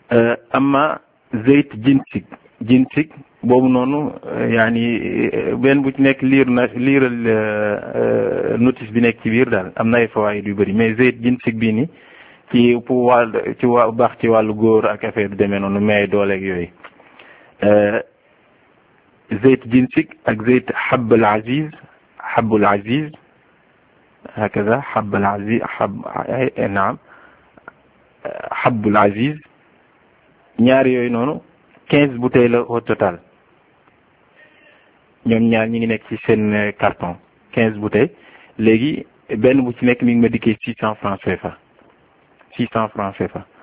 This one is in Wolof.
amma zeyt jinsig jinsig boobu noonu yaani benn bu ci nekk liir na liiral notice bi nekk ci biir daal am na ay fawaayid yu bëri mais zeyt jinsig bii ni ci pour wàll ci wa baax ci wàllu góor ak affaire du demee noonu mais dooleeg yooyu zeyt jinsig ak zeyt xabal aziz xabul aziz hakaza xabal aziz xab naam xabul aziz ñaar yooyu noonu quinze bouteilles la au total ñoom ñaar ñi ngi nekk ci seen carton quinze bouteilles léegi benn bu ci nekk mi ngi ma dikkee six cent francs CFA six cent francs CFA